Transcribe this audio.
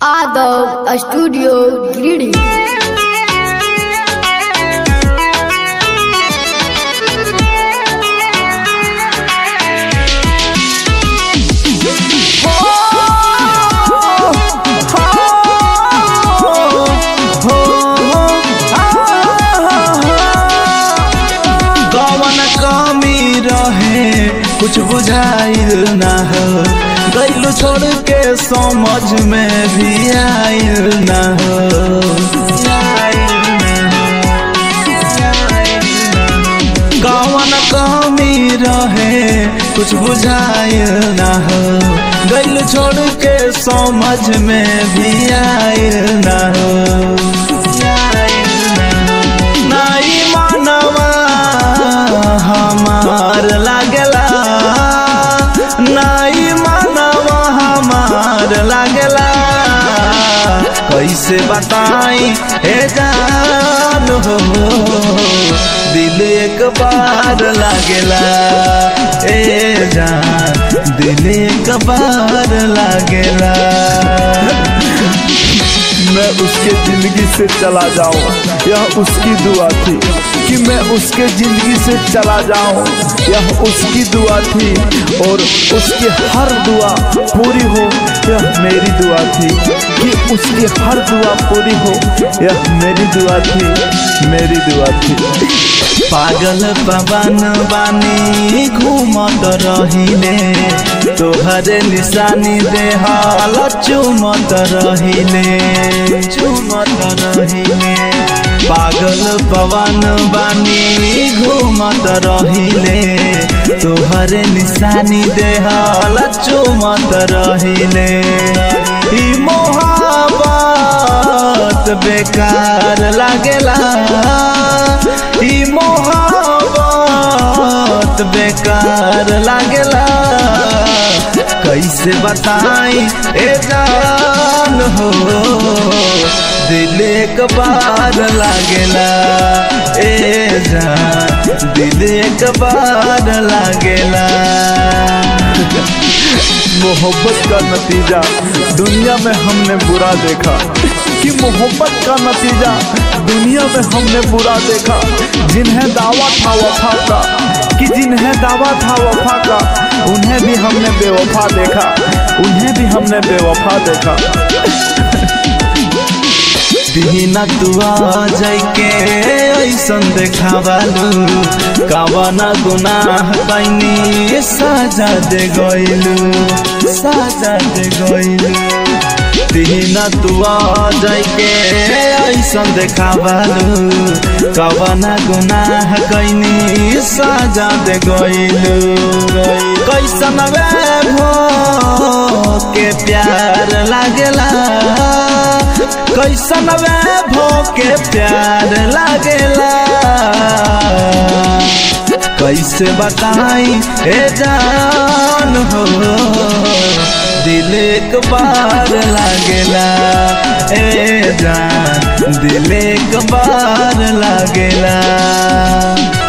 Adult Studio Greedy. कवन कमी रहे कुछ बुझाइल ना हो गैल छोड़ के समझ में भी आइल ना हो आइल ना हो, आइल ना हो। कवन कमी रहे कुछ बुझाइल ना हो गैल छोड़ के समझ में भी आइल ना हो आइल ना हो। नाई मानवा हमार लागला नाई मानवा हमार लागला कैसे बताई हे जान हो दिल एक बार लागेला ए जान दिल एक बार लागेला मैं उसके जिंदगी से चला जाऊं यह उसकी दुआ थी कि मैं उसके जिंदगी से चला जाऊं यह उसकी दुआ थी और उसकी हर दुआ पूरी हो यह मेरी दुआ थी कि उसकी हर दुआ पूरी हो यह मेरी दुआ थी मेरी दुआ थी पागल पवन बानी घूमत रहिले तोहरे निशानी देहल चुमत रहिले चुमत रहिले पागल पवन बानी घूमत रहिले तोहरे निशानी देहल चुमत रहिले ई मोहब्बत बेकार लागेला ई मोहब्बत बेकार लागेला कैसे बताई ए जान हो दिल एक बार लागेला ए जान दिल एक बार लागेला मोहब्बत का नतीजा दुनिया में हमने बुरा देखा कि मोहब्बत का नतीजा दुनिया में हमने बुरा देखा जिन्हें दावा था वफा का कि जिन्हें दावा था वफा का उन्हें भी हमने बेवफा देखा उन्हें भी हमने बेवफा देखा दीना तुआ जाइके ऐसन देखावालू कवना गुनाह कैनी साजा दे गइलू साजा दे गइलू दीना तुआ जाइके ऐसन देखावालू कवना गुनाह कैनी साजा दे गइलू कैसन भो के प्यार लागेला कैसन भो के प्यार लागेला कैसे बताई ए जान हो दिल एक बार लागेला ए जान दिल एक बार लागेला